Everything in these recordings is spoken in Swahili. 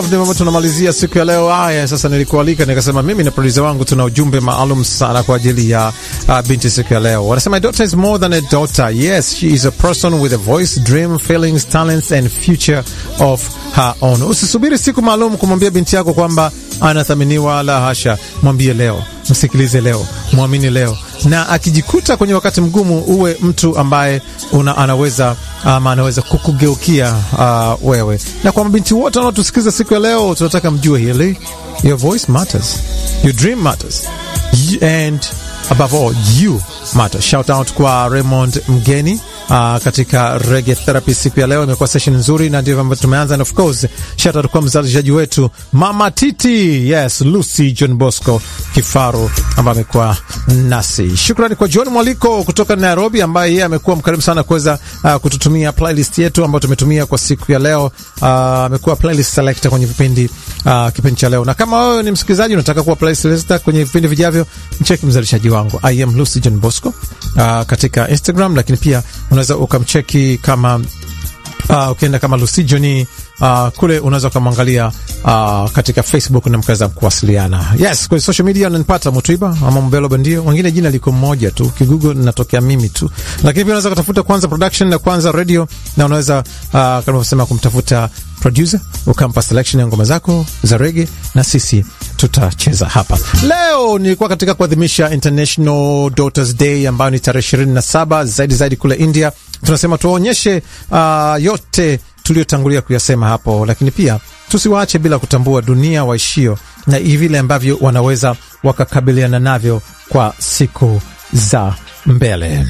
Ndivyo tunamalizia siku ya leo. Haya, sasa nilikualika nikasema mimi na producer wangu tuna ujumbe maalum sana kwa ajili ya uh, binti siku ya leo. Wanasema daughter is more than a daughter. Yes, she is a person with a voice, dream, feelings, talents and future of her own. Usisubiri siku maalum kumwambia binti yako kwamba anathaminiwa, la hasha. Mwambie leo, msikilize leo, mwamini leo, na akijikuta kwenye wakati mgumu, uwe mtu ambaye una, anaweza ama anaweza kukugeukia uh, wewe. Na kwa mabinti wote wanaotusikiliza siku ya leo, tunataka mjue hili, your voice matters, your dream matters, and above all you matter. Shout out kwa Raymond Mgeni uh, katika Reggae Therapy siku ya leo. Imekuwa session nzuri na ndivyo ambavyo tumeanza, and of course shout out kwa mzalishaji wetu Mama Titi, yes, Lucy John Bosco Kifaru ambaye amekuwa nasi. Shukrani kwa John Mwaliko kutoka Nairobi ambaye yeye amekuwa mkarimu sana kuweza uh, kututumia playlist yetu ambayo tumetumia kwa siku ya leo. Amekuwa uh, playlist selector kwenye vipindi uh, kipindi cha leo, na kama wewe ni msikilizaji unataka kuwa playlist selector kwenye vipindi vijavyo, mcheki mzalishaji wangu I am Lucy John Bosco uh, katika Instagram, lakini pia unaweza ukamcheki kama uh, ukienda kama Lucy John uh, kule unaweza ukamwangalia uh, katika Facebook na mkaweza kuwasiliana. Yes, kwenye social media unanipata Mutwiba ama Mbelo Bandio, wengine jina liko mmoja tu, kigugo natokea mimi tu, lakini pia unaweza kutafuta Kwanza Production na Kwanza Radio, na unaweza uh, kama unavyosema kumtafuta producer ukampa selection ya ngoma zako za rege, na sisi tutacheza hapa leo. Nilikuwa katika kuadhimisha International Daughters Day ambayo ni tarehe 27 zaidi zaidi kule India. Tunasema tuwaonyeshe uh, yote tuliotangulia kuyasema hapo, lakini pia tusiwaache bila kutambua dunia waishio na vile ambavyo wanaweza wakakabiliana navyo kwa siku za mbele.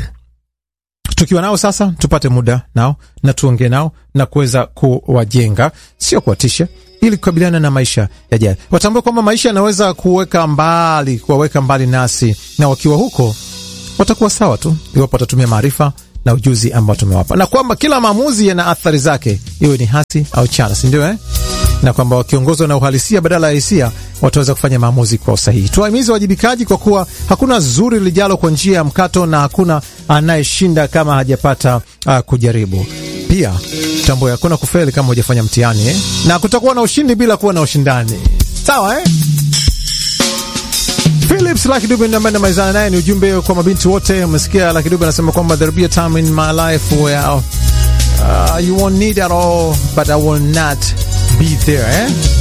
Tukiwa nao sasa, tupate muda nao na tuongee nao na kuweza kuwajenga, sio kuwatisha, ili kukabiliana na maisha yajayo. Watambue kwamba maisha yanaweza kuweka mbali, kuwaweka mbali nasi, na wakiwa huko watakuwa sawa tu iwapo watatumia maarifa na ujuzi ambao tumewapa, na kwamba kila maamuzi yana athari zake, iwe ni hasi au chana, si ndio eh? na kwamba wakiongozwa na uhalisia badala ya hisia wataweza kufanya maamuzi kwa usahihi. Tuwahimize wajibikaji, kwa kuwa hakuna zuri lijalo kwa njia ya mkato na hakuna anayeshinda kama hajapata uh, kujaribu. Pia tambue hakuna kufeli kama hujafanya mtihani eh? na kutakuwa na ushindi bila kuwa na ushindani, sawa eh? Philips Lucky Dube ambaye namalizana naye ni ujumbe kwa mabinti wote. Umesikia Lucky Dube anasema kwamba there'll be a time in my life where uh, you won't need at all but I will not be there eh?